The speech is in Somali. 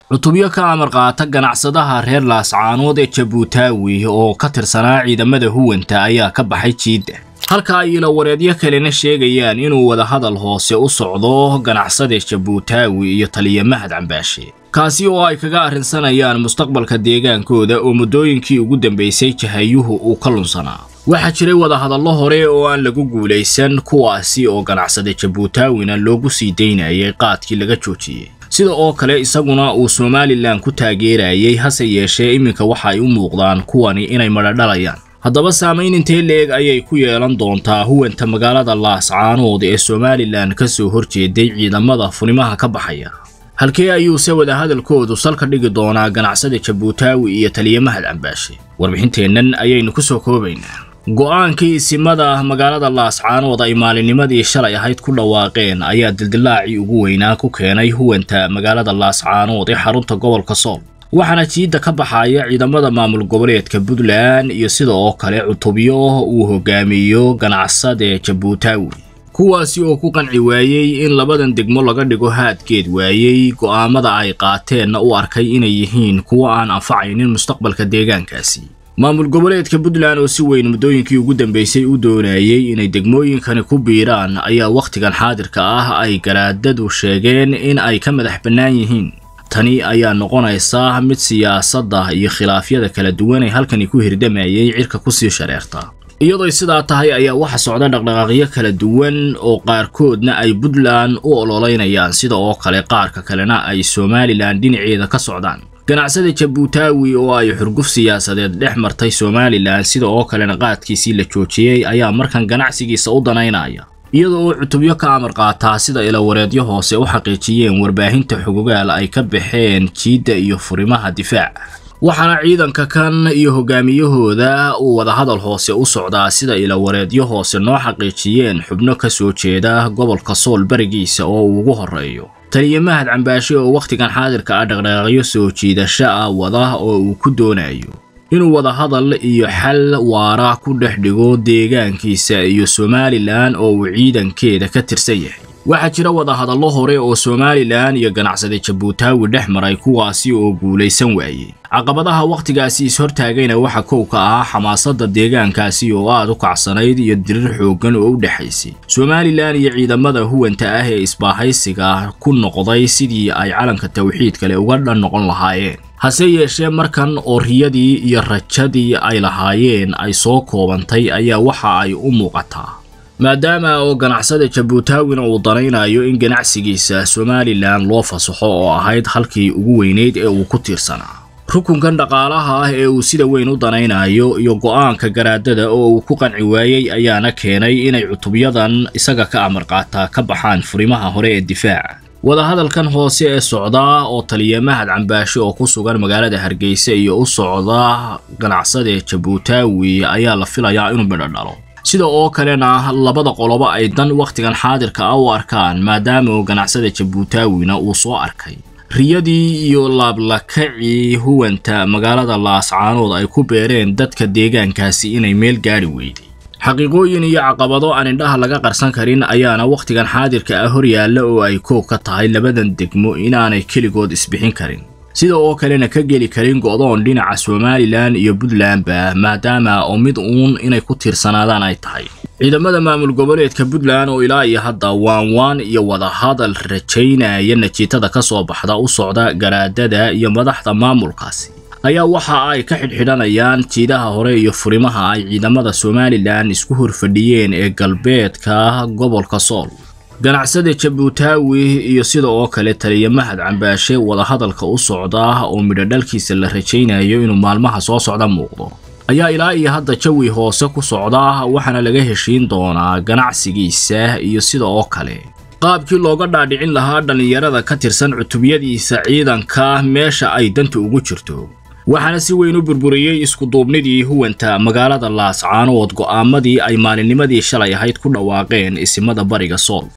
cutubyo ka amar qaata ganacsadaha reer laascaanood ee jabuutaawi oo ka tirsanaa ciidamada huwanta ayaa ka baxay jiidda halka ay ilawareedyo kalena sheegayaan inuu wadahadal hoose u socdo ganacsade jabuutaawi iyo taliya mahad cambaashe kaasi oo ay kaga arrinsanayaan mustaqbalka deegaankooda oo muddooyinkii ugu dambaysay jahayuhu uu ka lunsanaa waxaa jiray wadahadallo hore oo aan lagu guulaysan kuwaasi oo ganacsade jabuutaawina loogu sii daynayay qaadkii laga joojiyey sida oo kale isaguna uu somalilan ku taageerayay hase yeeshee iminka waxa ay u muuqdaan kuwani inay madhadhalayaan haddaba saamayn intee leeg ayay ku yeelan doontaa huwanta magaalada laascaanood ee somalilan ka soo horjeeday ciidamada funimaha ka baxaya halkee ayuuse wadahadalkoodu salka dhigi doonaa ganacsada jabuutaawi iyo taliya mahad cambaashe warbixinteennan ayaynu ku soo koobaynaa go'aankii isimada magaalada laascaanood ay maalinnimadii shalay ahayd ku dhawaaqeen ayaa dildilaacii ugu weynaa ku keenay huwanta magaalada laascaanood ee xarunta gobolka sool waxaana jiidda ka baxaya ciidamada maamul goboleedka puntland iyo sida oo kale cutubyo uu hogaamiyo ganacsade jabuutaawi kuwaasi oo ku qanci waayey in labadan degmo laga dhigo haadgeed waayey go'aamada ay qaateenna u arkay inay yihiin kuwo aan anfacaynin mustaqbalka deegaankaasi maamul goboleedka puntland oo si weyn muddooyinkii ugu dambaysay u doonayey inay degmooyinkani ku biiraan ayaa wakhtigan xaadirka ah ay garaadadu sheegeen in ay ka madax bannaan yihiin tani ayaa noqonaysa mid siyaasadda iyo khilaafyada kala duwan ee halkani ku hirdamayay cirka kusii shareerta iyadoo sidaa tahay ayaa waxa socda dhaqdhaqaaqyo kala duwan oo qaarkoodna ay puntland u ololeynayaan sida oo kale qaarka kalena ay somalilan dhinaceeda ka socdaan ganacsada jabuutaawi oo ay xurguf siyaasadeed dhex martay somalilan sida oo kalena qaadkiisii la joojiyey ayaa markan ganacsigiisa u danaynaya iyada oo cutubyo ka amar qaataa sida ilawareedyo hoose u xaqiijiyeen warbaahinta xugugaal ay ka baxeen jiidda iyo furimaha difaaca waxaana ciidanka kan iyo hogaamiyahooda uu wadahadal hoose u socdaa sida ilawareedyo hoose noo xaqiijiyeen xubno ka soo jeeda gobolka sool barigiisa oo uu ugu horreeyo taliya mahad cambaashe oo wakhtigan xaadirka ah dhaqdhaqaaqyo soo jiidasho ah wada oo uu ku doonayo inuu wadahadal iyo xal waara ku dhex dhigo deegaankiisa iyo somalilan oo uu ciidankeeda ka tirsan yahay waxaa jira wadahadallo hore oo somalilan iyo ganacsade jabuutaawi dhex maray kuwaasi oo guulaysan waayey caqabadaha wakhtigaasi is-hortaagayna waxa kow ka ah xamaasadda deegaankaasi oo aad u kacsanayd iyo dirir xooggan oo u dhexaysay somalilan iyo ciidamada huwanta ah ee isbaahaysiga ku noqday sidii ay calanka tawxiid kale uga dhan noqon lahaayeen hase yeeshee markan oo riyadii iyo rajadii ay lahaayeen ay soo koobantay ayaa waxa ay u muuqataa maadaama oo ganacsada jabuutaawina uu danaynayo in ganacsigiisa somalilan loo fasaxo oo ahayd halkii ugu weyneyd ee uu ku tiirsanaa rukunkan dhaqaalaha ah ee uu sida weyn u danaynayo iyo go'aanka garaadada oo uu ku qanci waayey ayaana keenay inay cutubyadan isaga ka amar qaataa ka baxaan furimaha hore ee difaaca wadahadalkan hoose ee socdaa oo taliya mahad cambaashe oo ku sugan magaalada hargeysa iyo u socda ganacsade jabuutaawi ayaa la filayaa inuu midho dhalo sida oo kalena labada qolobo ay dan wakhtigan xaadirka ah u arkaan maadaama oo ganacsada jabuutaawina uu soo arkay riyadii iyo laablakacii huwanta magaalada laascaanood ay ku beereen dadka deegaankaasi inay meel gaadhi weyday xaqiiqooyin iyo caqabado aan indhaha laga qarsan karin ayaana wakhtigan xaadirka ah hor yaalla oo ay koob ka tahay labadan degmo inaanay keligood isbixin karin sida oo kalena ka geli karin go'doon dhinaca somalilan iyo puntlandba maadaama oo mid uun inay ku tiirsanaadaan ay tahay ciidamada maamul goboleedka puntland oo ilaa iyo hadda waanwaan iyo wadahadal rajaynaya natiijada ka soo baxda u socda garaadada iyo madaxda maamulkaasi ayaa waxa ay ka xidhxidhanayaan jiidaha hore iyo furimaha ay ciidamada somalilan isku horfadhiyeen ee galbeedka gobolka sool ganacsada jabuutaawi iyo sida oo kale taliya mahad cambaashe wadahadalka u socda oo midhodhalkiisa la rajaynayo inuu maalmaha soo socda muuqdo ayaa ilaa iyo hadda jawi hoose ku socda waxaana laga heshiin doonaa ganacsigiisa iyo sida oo kale qaabkii looga dhaadhicin lahaa dhallinyarada ka tirsan cutubyadiisa ciidanka meesha ay danta ugu jirto waxaana si weyn u burburiyey iskuduubnidii huwanta magaalada laascaanood go'aamadii ay maalinnimadii shalay ahayd ku dhawaaqeen isimada bariga sool